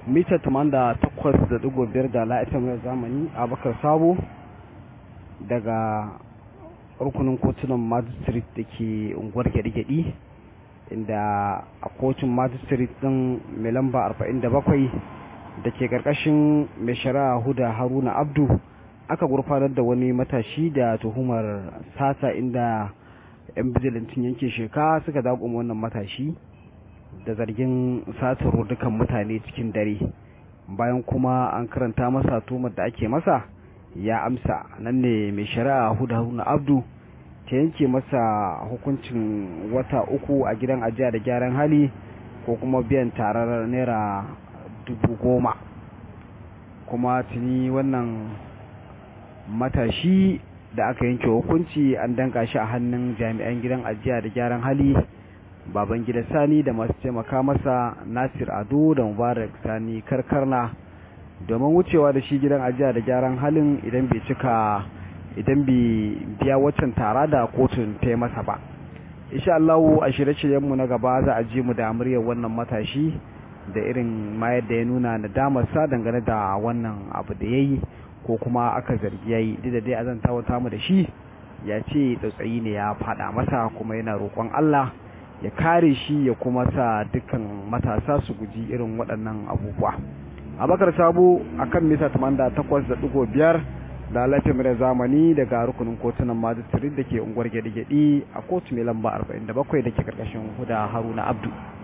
mita da takwas da digo biyar da la'ita mai zamani abakar sabo daga rukunin kotunan magistrate da ke unguwar gyaɗi-gyaɗi inda a kotun magistrate ɗin mai lamba 47 da ke ƙarƙashin mai shari'a huda haruna abdu aka gurfanar da wani matashi da tuhumar sata inda 'yan bijilantin yanke sheka suka daƙuma wannan matashi da zargin satar dukan mutane cikin dare bayan kuma an karanta masa tumar da ake masa ya amsa nan ne mai shari'a huda haruna abdu ta yanke masa hukuncin wata uku a gidan ajiya da gyaran hali ko kuma biyan tarar naira dubu goma kuma tuni wannan matashi da aka yanke hukunci an danka shi a hannun jami'an gidan ajiya da gyaran hali baban gida sani da masu taimaka masa nasir ado da mubarak sani karkarna domin wucewa da shi gidan ajiya da gyaran halin idan bai cika idan bai biya waccan tara da kotun ta masa ba insha Allah a shirye-shiryenmu na gaba za a ji mu da muryar wannan matashi da irin ma yadda ya nuna nadamarsa dangane da wannan abu da ya yi ko kuma aka zargi ya yi duk da dai a zan tawata mu da shi ya ce tsautsayi ne ya faɗa masa kuma yana roƙon Allah ya kare shi ya kuma sa dukkan matasa su guji irin waɗannan abubuwa abakar sabo akan mita 88.5 da lafiyar zamani daga rukunin kotunan majistare da ke unguwar gyaɗe-gyaɗe a kotu mai lamba 47 da ke karkashin huda haruna abdu